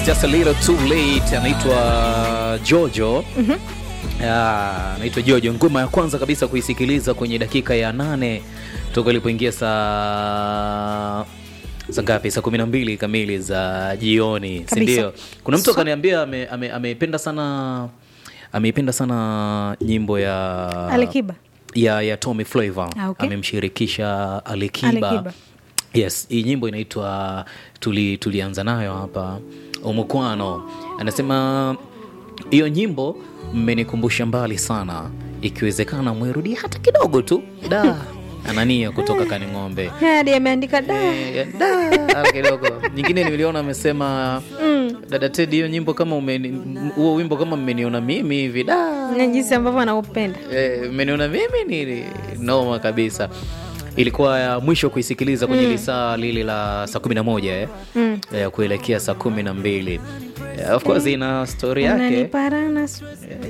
It's just a little too late. Anaitwa Jojo. Ah, anaitwa Jojo. Ngoma ya kwanza kabisa kuisikiliza kwenye dakika ya nane toka ilipoingia saa saa ngapi? Saa kumi na mbili kamili za jioni, si Kabisa. ndio? Kuna mtu So- akaniambia ame- ame- ameipenda sana ameipenda sana nyimbo ya Alikiba. ya, ya Tommy Flavor Ah, okay. amemshirikisha Alikiba. Alikiba. Yes, hii nyimbo inaitwa tuli, tulianza nayo hapa Umukwano. Anasema hiyo nyimbo mmenikumbusha mbali sana, ikiwezekana mwerudie hata kidogo tu. Da, anania kutoka Kaning'ombe. hadi ameandika da Eh, da, hata kidogo. Nyingine niliona amesema dada Teddy, hiyo nyimbo kama umeni- huo wimbo kama mmeniona mimi hivi da na jinsi ambavyo anaupenda Eh, mmeniona mimi ni noma kabisa ilikuwa ya mwisho kuisikiliza kwenye lisaa lile la saa kumi na moja eh? Eh, kuelekea saa kumi na mbili Eh, of course ina story yake unaniparana su-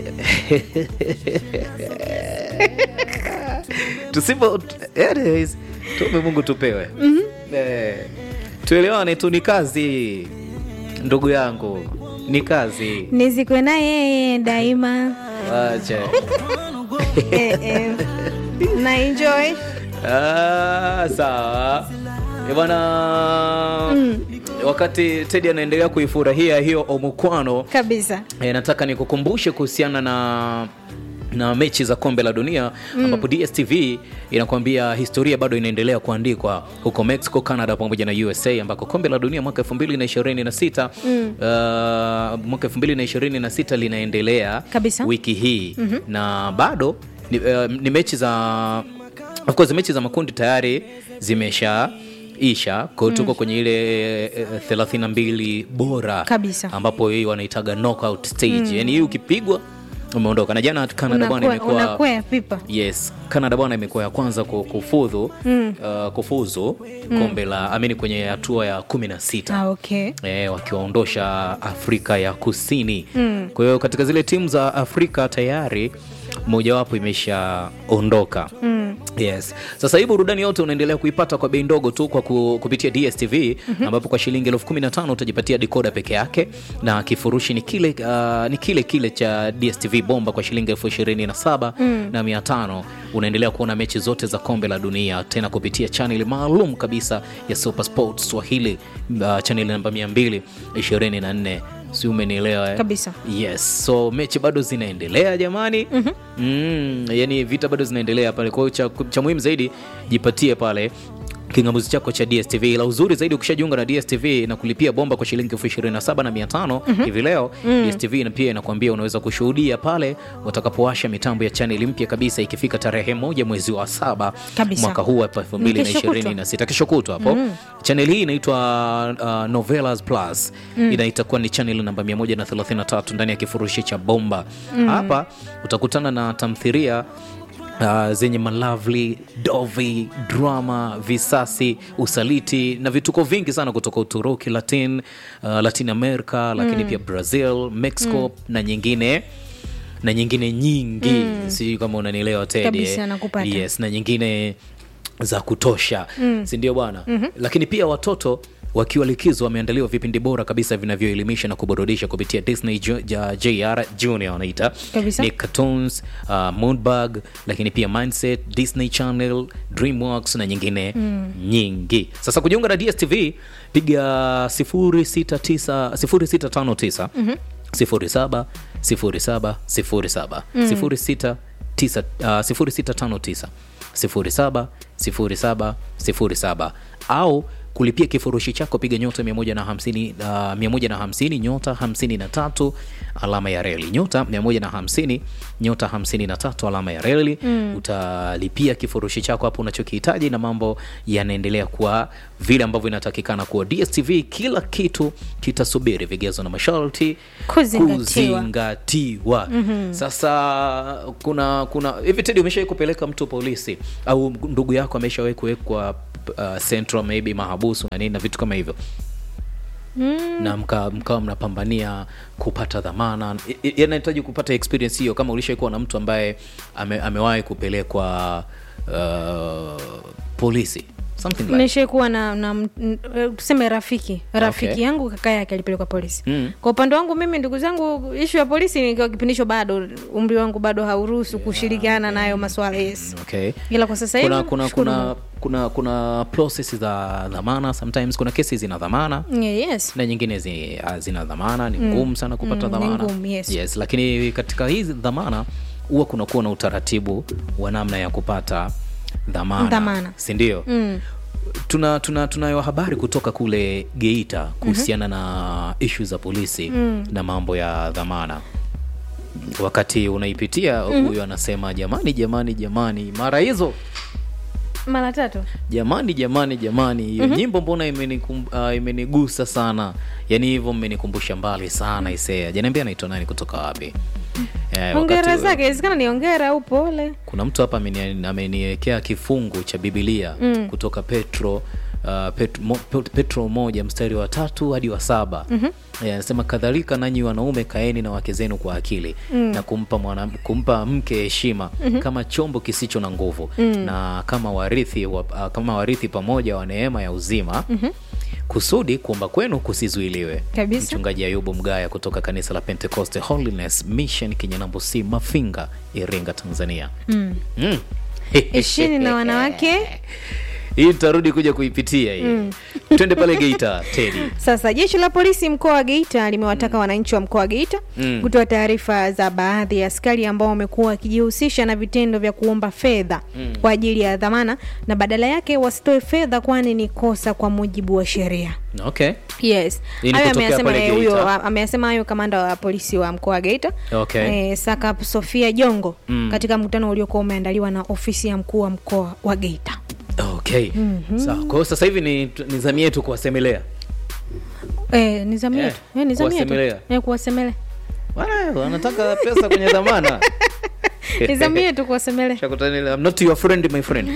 tusipo anyways, tuombe mungu tupewe eh, tuelewane tu ni kazi ndugu yangu ni kazi nizikwe na yeye daima wacha eh, eh. na enjoy Ah, sawa Eh, bwana wakati Teddy anaendelea kuifurahia hiyo omukwano kabisa e, nataka nikukumbushe kuhusiana na na mechi za kombe la dunia ambapo DSTV inakuambia historia bado inaendelea kuandikwa huko Mexico, Canada pamoja na USA ambako kombe la dunia mwaka 2026 uh, mwaka 2026 linaendelea Kabisa. wiki hii na bado ni, uh, ni mechi za of course mechi za makundi tayari zimesha isha kwa hiyo tuko kwenye ile eh, 32 bora Kabisa. ambapo hii wanaitaga knockout stage yani hii ukipigwa umeondoka na jana Canada bwana Unakwe- imekuwa unakwea pipa yes Canada bwana imekuwa ya kwanza ku- kufudhu uh, kufuzu kombe la amini kwenye hatua ya kumi na sita ah, okay e, wakiwaondosha Afrika ya Kusini. Kwa hiyo katika zile timu za Afrika tayari mojawapo imeshaondoka. Yes. Sasa hii burudani yote unaendelea kuipata kwa bei ndogo tu kwa ku, kupitia DSTV ambapo kwa shilingi elfu kumi na tano utajipatia dekoda peke yake na kifurushi ni kile, uh, ni kile kile cha DSTV bomba kwa shilingi elfu ishirini na saba na mia tano unaendelea kuona mechi zote za kombe la dunia tena kupitia chaneli maalum kabisa ya Super Sports Swahili uh, chaneli namba 224 si umenielewa eh? Kabisa. yes so mechi bado zinaendelea jamani mm, yani vita bado zinaendelea pale kwa hiyo cha, cha muhimu zaidi jipatie pale kingamuzi chako cha dstv la uzuri zaidi ukishajiunga na dstv na kulipia bomba kwa shilingi elfu ishirini na saba na mia tano hivi leo dstv na pia inakuambia unaweza kushuhudia pale watakapowasha mitambo ya chaneli mpya kabisa ikifika tarehe moja mwezi wa saba Kabisa. mwaka huu hapa elfu mbili na Kesho kutwa. ishirini na sita kesho kutwa hapo chaneli hii inaitwa uh, novelas plus ina itakuwa ni chaneli namba 133 ndani ya kifurushi cha bomba hapa utakutana na tamthiria Uh, zenye malavli dovi drama visasi usaliti na vituko vingi sana kutoka uturuki latin uh, latin america lakini pia brazil mexico na nyingine na nyingine nyingi mm. sijui kama unanielewa Teddy, Kabisa, eh? nakupata. yes na nyingine za kutosha mm. si ndio bwana mm-hmm. lakini pia watoto wakiwa likizo wameandaliwa vipindi bora kabisa vinavyoelimisha na kuburudisha kupitia disney Ju- ja- jr junior wanaita Kabisa. ni cartoons uh, moonbug lakini pia mindset disney channel dreamworks na nyingine mm. nyingi sasa kujiunga na dstv piga 069 0659 07 07 07 06 tisa- ah, 0659 07 07 07 au kulipia kifurushi chako piga nyota 150 uh, 150 nyota 53 alama ya reli nyota 150 nyota 53 alama ya reli utalipia kifurushi chako hapo unachokihitaji na mambo yanaendelea kuwa vile ambavyo inatakikana kuwa dstv kila kitu kitasubiri vigezo na masharti Kuzingatiwa. kuzingatiwa sasa kuna kuna hivi tedi umeshawai kupeleka mtu polisi au ndugu yako ameshawai kuwekwa uh, central maybe mahabusu na nini na vitu kama hivyo na mkawa mka mnapambania kupata dhamana I- i- yanahitaji kupata experience hiyo kama ulishaikuwa na mtu ambaye ame, amewahi kupelekwa uh, polisi something like nishai kuwa na, na m- n- eh, tuseme rafiki rafiki Okay. yangu kaka yake alipelekwa polisi Mm. kwa upande wangu mimi ndugu zangu ishu ya polisi nikiwa kipindisho bado umri wangu bado hauruhusu kushirikiana nayo maswala yes okay ila kwa sasa hivi kuna kuna shukuru kuna Mungu. kuna kuna process za dhamana sometimes kuna kesi zina dhamana Yeah, yes na nyingine zi, ah, zina dhamana ni ngumu sana kupata Mm, ni dhamana ngumu, yes. yes lakini katika hizi dhamana huwa kunakuwa na utaratibu wa namna ya kupata dhamana, Dhamana. sindio mm. tuna tuna tunayo habari kutoka kule geita kuhusiana na ishu za polisi na mambo ya dhamana wakati unaipitia huyu anasema jamani jamani jamani mara hizo mara tatu jamani jamani jamani hiyo nyimbo mbona imenikum, uh, imenigusa sana yaani hivyo mmenikumbusha mbali sana isea janiambia anaitwa nani kutoka wapi eh, ongera wakati- zake inawezekana ni ongera au pole kuna mtu hapa ameni- ameniwekea kifungu cha bibilia mm. kutoka petro uh, pet, mo, Pet- petro moja mstari wa tatu hadi wa saba mm-hmm. anasema kadhalika nanyi wanaume kaeni na wake zenu kwa akili mm. na kumpa, mwana, kumpa mke heshima mm-hmm. kama chombo kisicho na nguvu mm. na kama warithi wa, uh, kama warithi pamoja wa neema ya uzima mm-hmm kusudi kuomba kwenu kusizuiliwe Kabisa. mchungaji ayubu mgaya kutoka kanisa la pentecost holiness mission kinyanambo c mafinga iringa tanzania mm. Mm. ishini na wanawake hii tutarudi kuja kuipitia hii twende pale geita tedi Sasa jeshi la polisi mkoa wa Geita limewataka wananchi wa mkoa wa Geita Mm. kutoa taarifa za baadhi ya askari ambao wamekuwa wakijihusisha na vitendo vya kuomba fedha kwa ajili ya dhamana na badala yake wasitoe fedha, kwani ni kosa kwa mujibu wa sheria. okay Yes. Hii ni Hayo kutokea ameyasema pale eh, huyo Geita. ameyasema hayo kamanda wa polisi wa mkoa wa Geita. Okay. Eh, Saka Sofia Jongo Mm. katika mkutano uliokuwa umeandaliwa na ofisi ya mkuu wa mkoa wa Geita. okay sawa kwa hiyo sasa hivi ni, ni zamu yetu kuwasemelea Eh, ni zamu Eh, yetu. Eh, ni zamu yetu. kuwasemelea. Eh, kuwasemelea. Wana- wanataka pesa kwenye dhamana Ni zamu yetu kuwasemelea. Shakutani, I'm not your friend my friend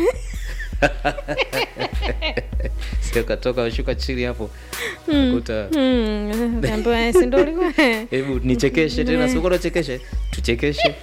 sio katoka shuka chini hapo kuta Mm, naambiwa, si ndio ulikuwa? hebu nichekeshe tena sikuwa nachekeshe tuchekeshe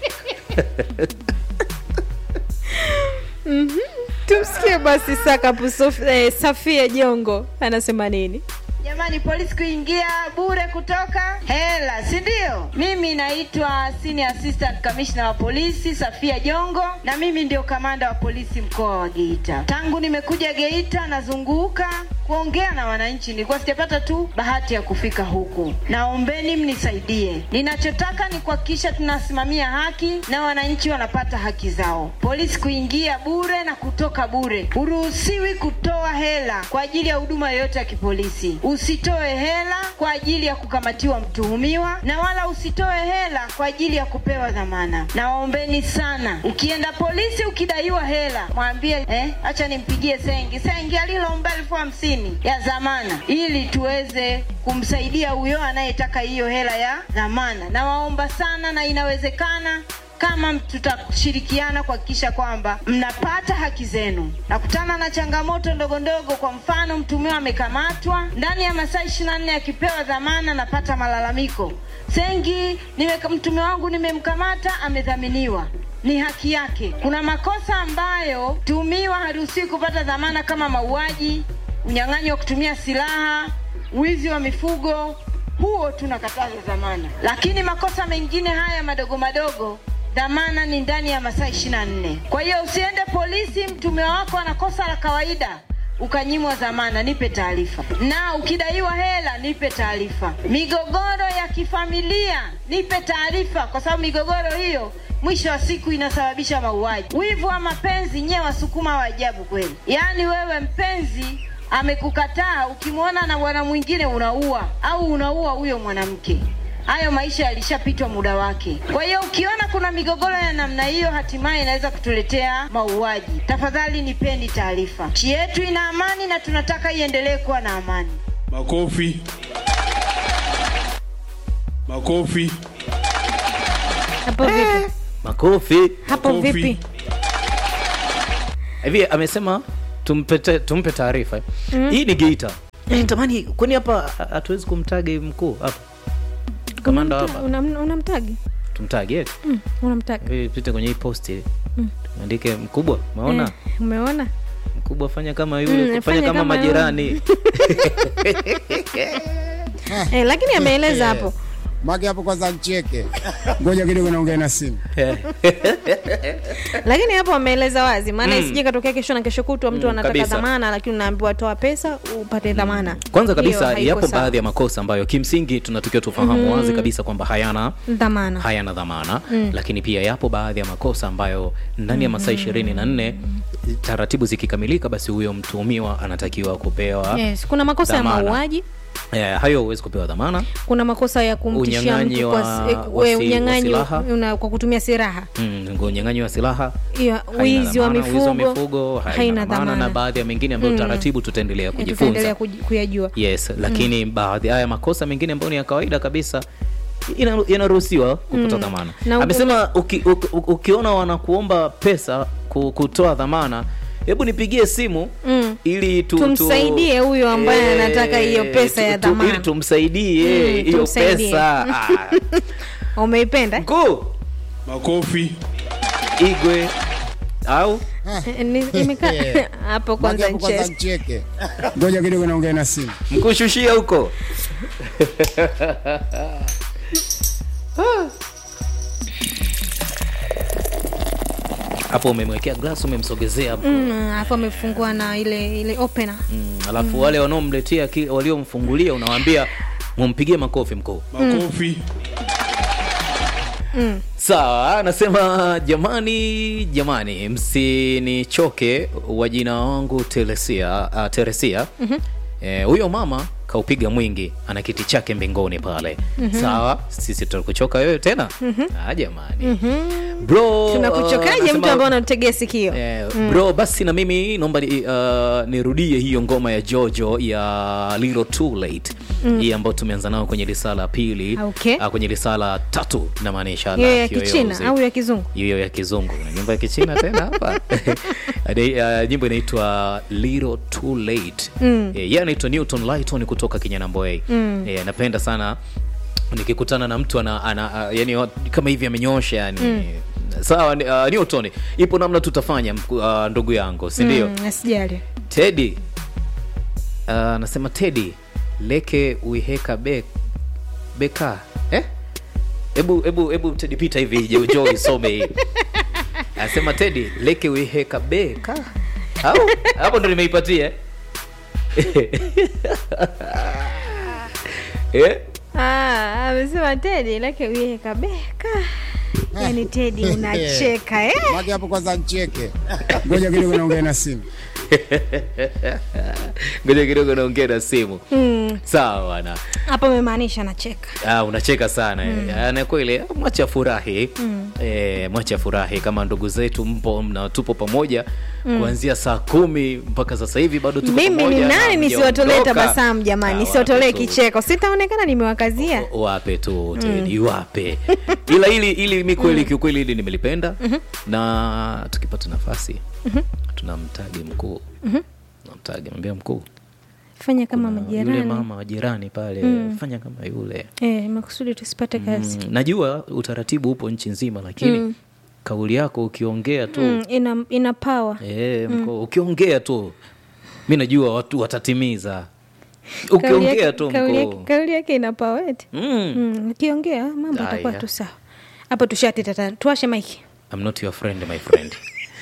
tumsikie basi Sakapu Sof- eh, Safia Jongo anasema nini. Jamani, polisi kuingia bure kutoka hela, si ndio? Mimi naitwa Senior Assistant Commissioner wa polisi Safia Jongo, na mimi ndio kamanda wa polisi mkoa wa Geita. Tangu nimekuja Geita nazunguka kuongea na wananchi, nilikuwa sijapata tu bahati ya kufika huku. Naombeni mnisaidie, ninachotaka ni kuhakikisha tunasimamia haki na wananchi wanapata haki zao. Polisi kuingia bure na kutoka bure, huruhusiwi kutoa hela kwa ajili ya huduma yoyote ya kipolisi. Usitoe hela kwa ajili ya kukamatiwa mtuhumiwa, na wala usitoe hela kwa ajili ya kupewa dhamana. Nawaombeni sana, ukienda polisi ukidaiwa hela, mwambie eh, acha nimpigie Sengi. Sengi aliloomba elfu hamsini ya dhamana, ili tuweze kumsaidia huyo anayetaka hiyo hela ya dhamana. Nawaomba sana, na inawezekana kama tutashirikiana kuhakikisha kwamba mnapata haki zenu. Nakutana na changamoto ndogo ndogo, kwa mfano mtumiwa amekamatwa ndani ya masaa ishirini na nne akipewa dhamana, napata malalamiko Sengi, nime, mtumiwa wangu nimemkamata, amedhaminiwa ni haki yake. Kuna makosa ambayo tumiwa haruhusiwi kupata dhamana kama mauaji, unyang'anyi wa kutumia silaha, wizi wa mifugo, huo tunakataza dhamana, lakini makosa mengine haya madogo madogo dhamana ni ndani ya masaa ishirini na nne. Kwa hiyo usiende polisi, mtumiwa wako ana kosa la kawaida ukanyimwa dhamana, nipe taarifa. Na ukidaiwa hela, nipe taarifa. Migogoro ya kifamilia, nipe taarifa, kwa sababu migogoro hiyo mwisho wa siku inasababisha mauaji. Wivu wa mapenzi, nyewe wasukuma wa ajabu kweli. Yaani wewe mpenzi amekukataa, ukimwona na bwana mwingine unaua au unaua huyo mwanamke hayo maisha yalishapitwa muda wake. Kwa hiyo ukiona kuna migogoro ya namna hiyo, hatimaye inaweza kutuletea mauaji. Tafadhali nipeni taarifa. Nchi yetu ina amani na tunataka iendelee kuwa na amani. Makofi. Makofi. Hapo vipi? makofi Hapo Makofi. vipi? hivi amesema tumpe, te- tumpe taarifa hii ni geita Eh, tamani kwani hapa hatuwezi kumtagi mkuu hapa kamanda Unamta- hapa unam- Unamtagi? tumtagi eti Mm, unamtagi. Hivi pite kwenye hii posti tuandike mkubwa umeona Eh, umeona? mkubwa fanya kama yule Mm, fanya fanya kama kama yule. majirani eh, lakini ameeleza hapo Mage hapo kwanza ncheke. Ngoja kidogo naongea na simu. lakini hapo ameeleza wazi maana isije katokea kesho na kesho kutwa mtu Mm, anataka kabisa. dhamana lakini unaambiwa toa pesa upate dhamana kwanza Hiyo kabisa haiko yapo sawa. baadhi ya makosa ambayo kimsingi tunatakiwa tufahamu wazi kabisa kwamba hayana dhamana hayana dhamana mm. lakini pia yapo baadhi ya makosa ambayo ndani ya masaa ishirini na nne taratibu zikikamilika basi huyo mtuhumiwa anatakiwa kupewa yes. kuna makosa ya Dhamana. mauaji eh, hayo huwezi kupewa dhamana kuna makosa ya kumtishia Unyang'anyi mtu wa- kwa, eh, wa si- we- wa unyang'anyi silaha. una- kwa kutumia silaha mm, unyang'anyi wa silaha hiyo haina wizi wa dhamana, wizi wa mifugo, mifugo haina, haina dhamana na dhamana baadhi ya mengine ambayo taratibu tutaendelea Eh, kujifunza tutaendelea kuji- kuyajua yes lakini baadhi haya makosa mengine ambayo ni ya kawaida kabisa ina- yanaruhusiwa kupata dhamana Na u- amesema uki, uki, ukiona wanakuomba pesa ku- kutoa dhamana hebu nipigie simu Mm. ili tu, Tumsaidie huyo ambaye Eh, anataka hiyo pesa ya tu- tu- dhamana. ili tumsaidie Mm, hiyo tumsaidie. pesa Ah, umeipenda eh? mkuu makofi, igwe au Eh, ni- imekaa hapo Mage kwanza hapo kwanza ncheze ncheke. Ngoja kidogo naongea na simu. mkushushia huko hapo umemwekea glass umemsogezea mkuu. Mm, alafu amefungua na ile ile opener Mm, alafu wale wanaomletea ki- waliomfungulia unawaambia mumpigie makofi mkuu makofi, sawa anasema jamani jamani msinichoke wa jina wangu teresia uh, teresia Eh, huyo mama kaupiga mwingi ana kiti chake mbinguni pale sawa sisi tutakuchoka wewe tena ah, jamani bro tunakuchokaje uh, mtu anasema- ambaye unatutegea sikio Eh, bro basi na mimi naomba ni, uh, nirudie hiyo ngoma ya jojo ya little too late hii ambayo tumeanza nayo kwenye risala pili Okay. uh, kwenye risala tatu namaanisha hiyo ya kiyoyozi. kichina au ya kizungu hiyo ya kizungu na nyimbo ya kichina tena hapa Ade- uh, nyimbo inaitwa little too late mm. yeye anaitwa newton lighton kutoka kinyanamboei mm. yeah, napenda sana nikikutana na mtu ana, ana uh, yani kama hivi amenyosha yani mm. sawa ni- uh, newton ipo namna tutafanya mku- uh, ndugu yangu si ndio Mm, asijali tedi uh, anasema tedi leke uiheka be, beka eh? hebu hebu hebu tedi pita hivi je jo isome hii anasema tedi leke uiheka beka au hapo ndo nimeipatia eh? Ah, amesema tedi lake uye kabeka yani tedi unacheka eh? Mage hapo kwanza ncheke. Ngoja kidogo naongea na simu. ngoja kidogo naongea na simu Mm, sawa bwana hapo amemaanisha anacheka Ah, unacheka sana mm. na kweli mwacha furahi mm. e, mwacha furahi kama ndugu zetu mpo na tupo pamoja mm. kuanzia saa kumi mpaka sasa hivi bado tuko mimi ni pamoja na nani nisiwatolee hamjaondoka. tabasamu jamani Ah, nisiwatolee wape tu. kicheko sitaonekana nimewakazia O- wape tu Teddy, wape ila ili ili mi kweli kiukweli hili nimelipenda na tukipata nafasi tunamtagi mkuu namtagi mwambia mkuu fanya kama kuna yule majirani mama wa jirani pale fanya kama yule eh, makusudi tusipate kazi Mm, najua utaratibu upo nchi nzima lakini kauli yako ukiongea tu mm, ina, ina power eh, mko, ukiongea tu mi najua watu watatimiza Kauli ukiongea yake- tu kauli yake- mko kauli yake ina power eti mm, mm, ukiongea mambo Haya. atakuwa tu sawa hapo tushateta tuashe maiki I'm not your friend my friend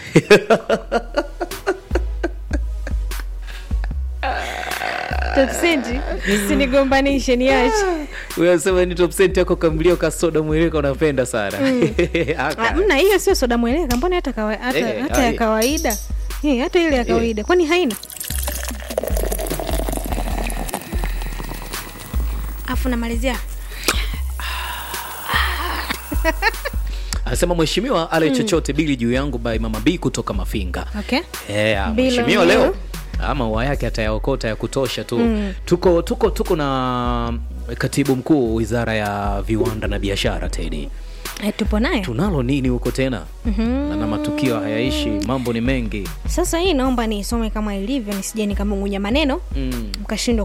topsenti sinigombanishe niache unasema ni top cent yako kamlio kasoda mwilika unapenda sana Aka. Ah, mna hiyo sio soda mweleka mbona hata, kawa, hata, Eh, hata ya ai. kawaida Eh, hata ile ya kawaida kwani haina afu namalizia anasema mheshimiwa ale chochote bili juu yangu by mama b kutoka mafinga okay Yeah, Bila mheshimiwa leo. leo ama ua yake atayaokota ya kutosha tu mm. tuko tuko tuko na katibu mkuu wizara ya viwanda na biashara tedi eh, tupo naye tunalo nini huko tena mm-hmm. na matukio hayaishi mambo ni mengi sasa hii naomba niisome kama ilivyo nisije nikamung'unya maneno mm. mkashindwa